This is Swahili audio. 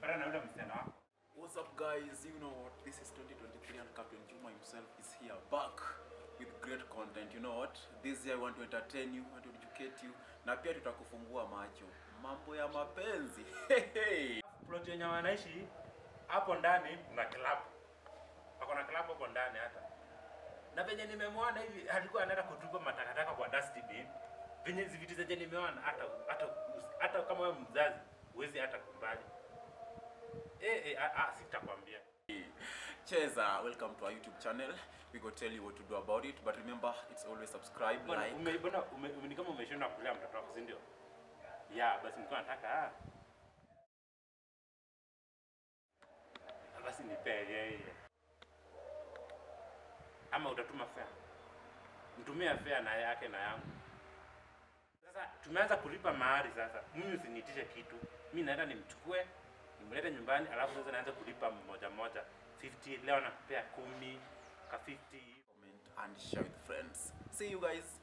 Pata na yule msichana wako. What's up guys? You know what? This is 2023 and Captain Juma himself is here back with great content. You know what? This year I want to entertain you, want to educate you na pia tutakufungua macho. Mambo ya mapenzi. Hey, Plot yenye wanaishi hapo ndani kuna club. Wako na club hapo ndani hata. Na venye nimemwona hivi alikuwa anaenda kutupa matakataka kwa dustbin. Venye hizi vitu zenye nimeona hata hata hata kama wewe mzazi huwezi hata kumbali. Eh eh ah, ah, sitakwambia. Cheza, welcome to our YouTube channel. We go tell you what to do about it, but remember it's always subscribe, Bwana like. ume, bwana ume, ume, ni kama umeshindwa kulea mtoto wako, si ndio? Ya, basi nilikuwa nataka ah. Basi nipe yeye. Ama utatuma fare. Mtumie fare na yake na yangu. Sasa tumeanza kulipa mahari sasa. Mimi usiniitishe kitu. Mimi naenda nimchukue, nimlete nyumbani alafu sasa naanza kulipa moja moja. 50 leo nakupea 10 ka 50 comment and share with friends. See you guys.